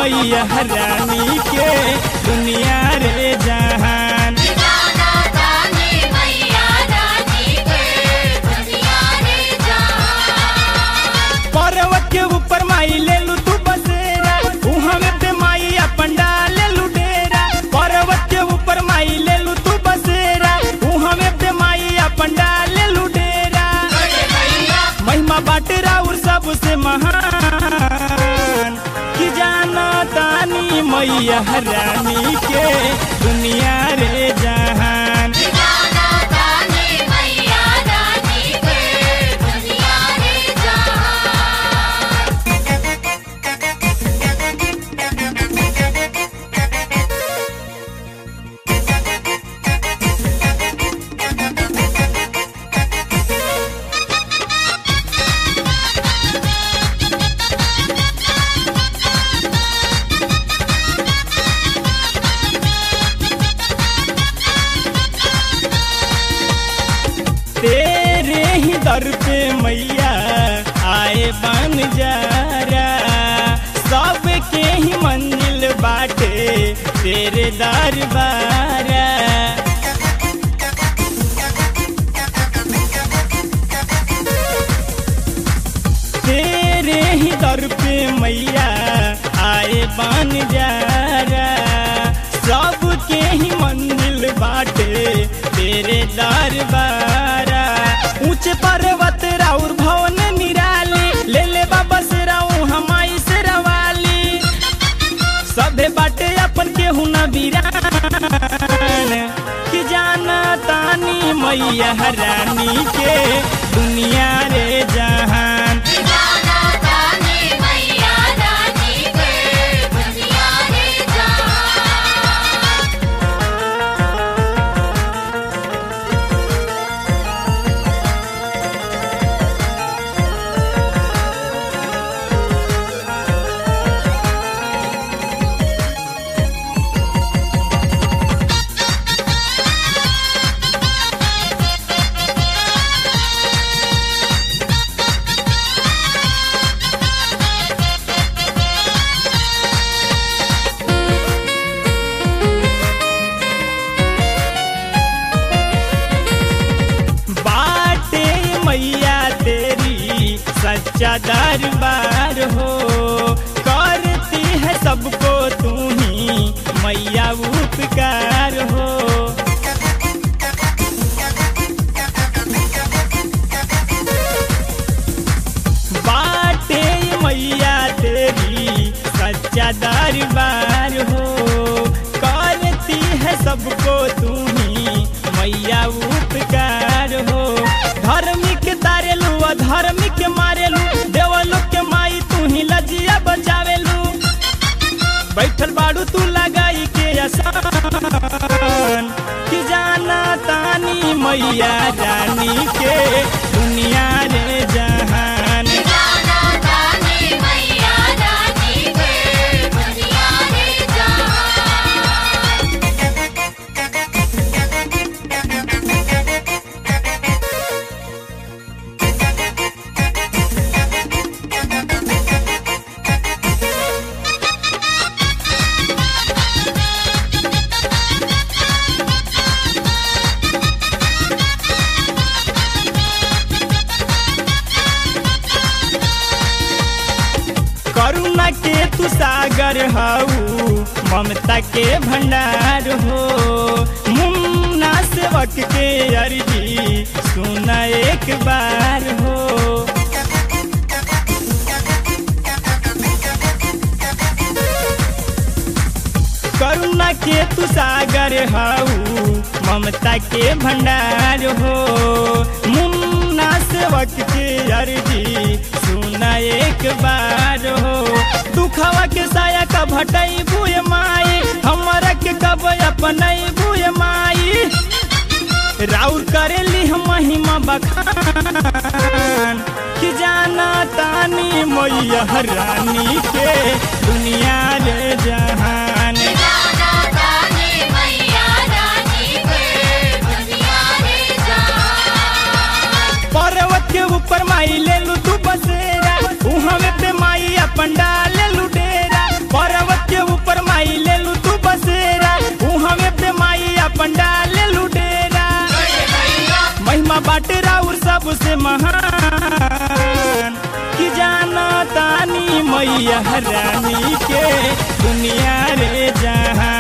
मैया रानी के दुनिया रे जहान गाना गाने मैया रानी के दुनिया रे जहान पर्वत के ऊपर माई ले लू तू बसेरा उहाँ में पे माई अपन डाले लू डेरा पर्वत के ऊपर माई ले लू तू बसेरा उहाँ में पे माई अपन डाले लू डेरा महिमा बाटे राउर सबसे महान कि जाना तानी मैया रानी के दुनिया रे जहान गाना गाने मैया रानी के दुनिया रे जहान तेरे ही दर पे मैया आए बन जारा सबके ही मंजिल बाटे तेरे दरबारा तेरे ही दर पे मैया आए बन जारा सबके ही मंजिल बाटे तेरे दरबारा ऊंचे पर्वत राउर भवन निराली ले ले बाबा से राऊ हमाई से रवाली सभे बाटे अपन के हुना बीरान कि जाना तानी मैया रानी के दुनिया रे जहान गाना गाने मैया रानी के दुनिया रे जहान बाटे मैया तेरी सच्चा दरबार हो करती है सबको तू ही मैया उपकार हो बाटे मैया तेरी सच्चा दरबार हो करती है सबको तू ही मैया उपकार हो धार्मिक तारेलू अधार्मिक मारेलू देवलू के माई तू ही लजिया बचावेलू बैठल बाड़ू तू लगाई के आसान कि जाना तानी मैया रानी के दुनिया रे जहान गाना गाने मैया रानी के दुनिया रे जहान करुणा के तू सागर हऊ ममता के भंडार हो मुन्ना सेवक के अर्जी सुना एक बार हो करुणा के तू सागर हऊ ममता के भंडार हो मुन्ना सेवक के अर्जी सुना एक बार हो दुखवा के साया का भटई बुए माई हमरा के कब अपनई बुए माई राउर करेली हम महिमा बखान कि जाना तानी मैया रानी के दुनिया रे जहान गाना गाने मैया रानी के दुनिया रे जहान पर्वत के ऊपर माई ले लू तू बसेरा उहाँ पे माई अपन डाले लू डेरा पर्वत महिमा बाटे राउर सबसे महान कि जाना तानी मैया रानी के दुनिया रे जहां